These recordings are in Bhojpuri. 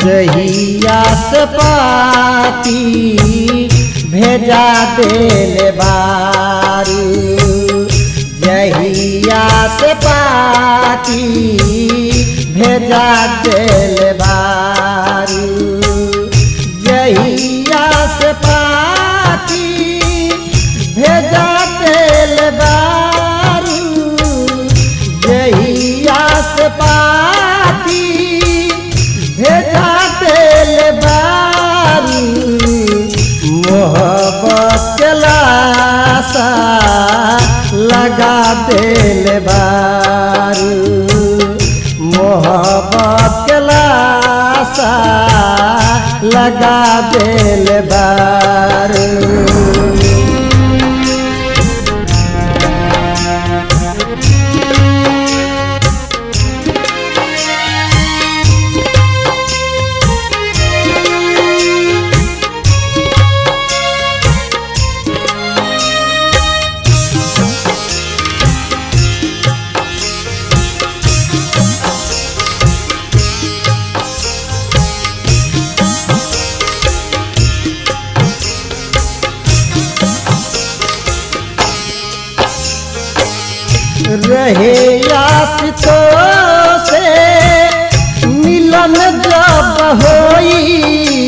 जहिया से पाती भेजा देले बारू जहिया से पाती भेजा देले बारू जहिया से पाती भेजा देले बारू जहिया से पाती भेजा देले बारू मोहब्बत के लाशा लगा देले बारू मोहब्बत के लाशा लगा देले बारू रहे आसितो से मिलन जब होई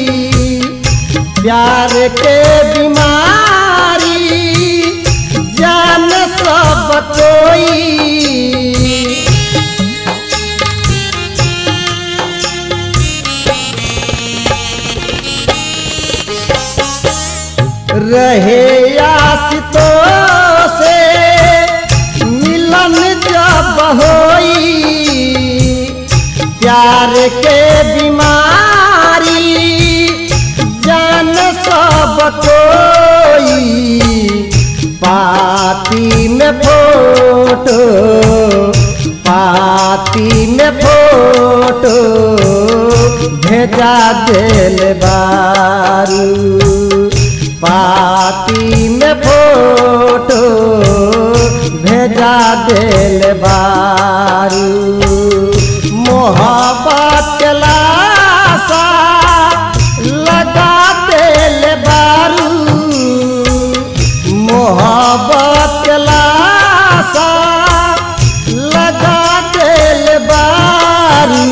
प्यार के बीमारी जान सब कोई रहे आसितो से मिलन जब होई प्यार के बीमारी जान सब कोई पाती में फोटो पाती में फोटो भेजा दिल बारू पाती में फोटो भेजा दिल बारू मोहब्बत के लाशा लगा दिल बारू मोहब्बत के लाशा लगा दिल बारू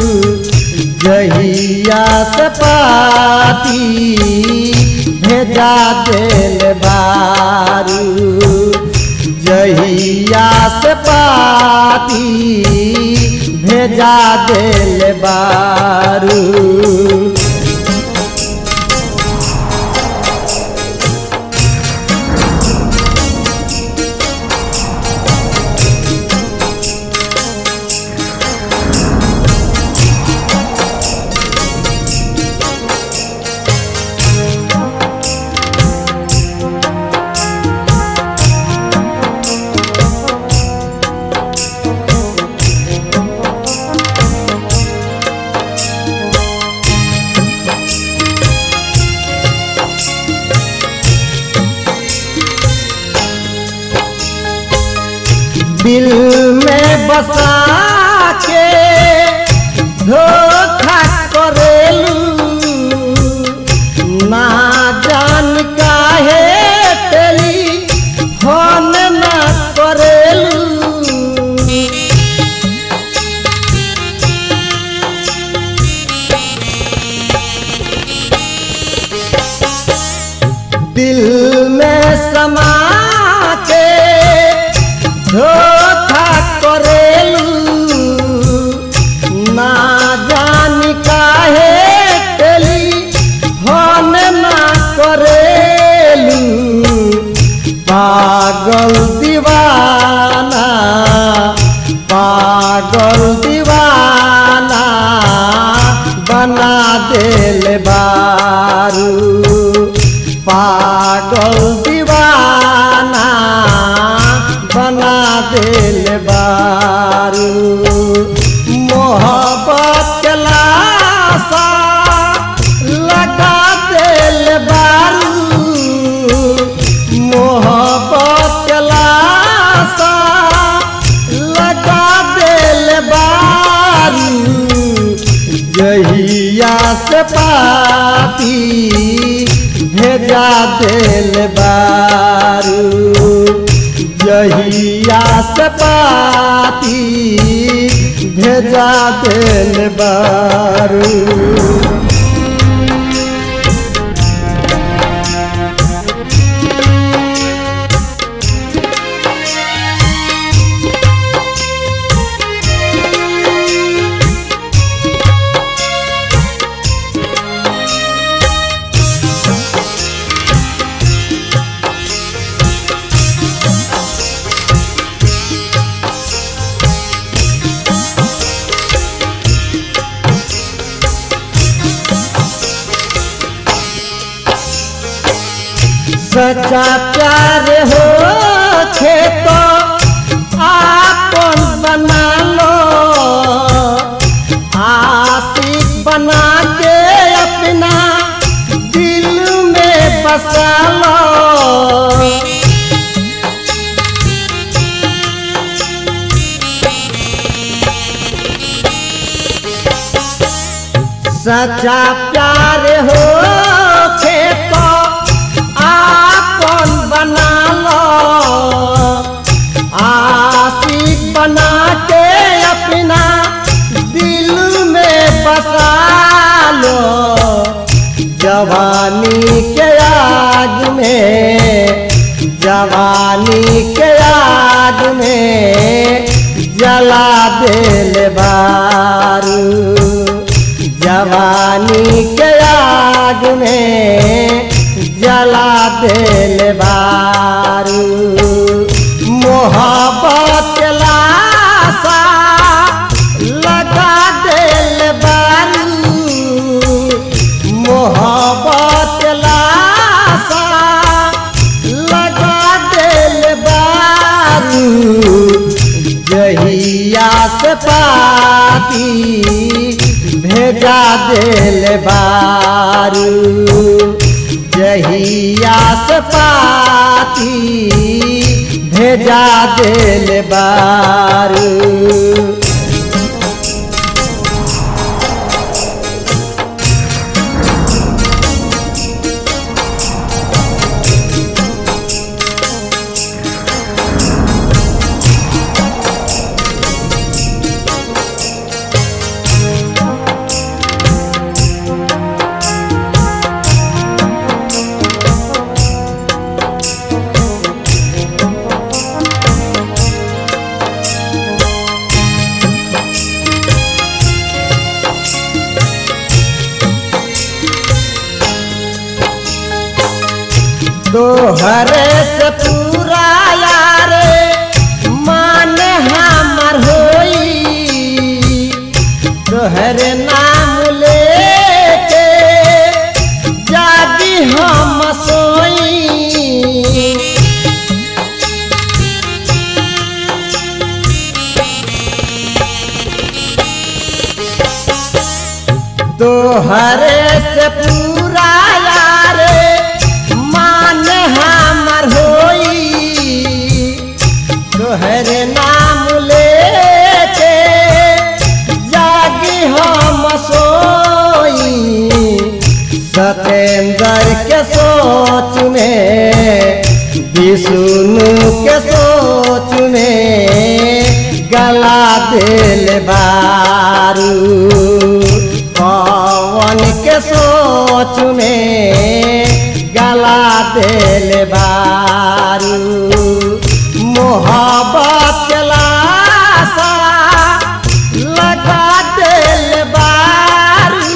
जहिया से पाती भेजा दिल बारू जहिया से पाती भेजा दिल बारू दिल में बसा के धोखा करेलू ना जान काहे तेरी फोन ना करेलू दिल में समा के धोखा करेलू ना जान काहे तेली फोन ना करेलू पागल दीवाना पागल दीवाना बना दिल बारू पागल दीवाना बना दिल बारू मोहब्बत के लाशा लगा दिल बारू मोहब्बत के लाशा लगा दिल बारू जहिया दिल बारू जहिया से पाती भेजा दिल बारू सच्चा प्यार हो खे तो आपन बना लो आशिक बना के अपना दिल में बसा लो सच्चा प्यार हो खे तो आपन बना लो आशिक बना के अपना दिल में बसा लो जवानी के आग में जवानी के आग में जला दिल बारू जवानी के आग में जला दिल बारू मोहब्बत के लाशा लगा दिल बारू मोहब्बत के लाशा लगा दिल बारू जहिया से पाती भेजा दिल बारू जहिया से पाती भेजा दिल बारू तोहरे से पूरा यार मान हमर होई तोहरे नाम लेके जागी हम सोई तोहरे से पूरा यार मान हमर होई तोहरे नाम लेके जागी हम सोई सतेंद्र के सोच में विष्णु के सोच में गला दिल बारू पवन के सोच में गला दिल बारू मोहब्बत के लाशा लगा दिल बारू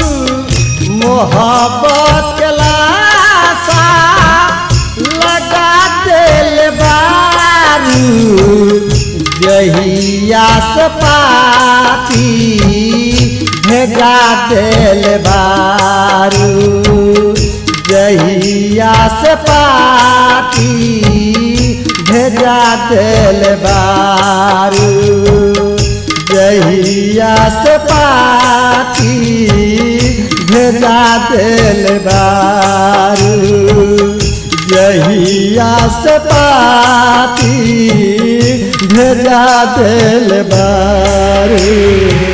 मोहब्बत के लाशा लगा दिल बारू जहिया से पाती भेजा दिल बारू जहिया से पाती भेजा दिल बारू जहिया से पाती भेजा दिल बारू जहिया से पाती भेजा दिल बारू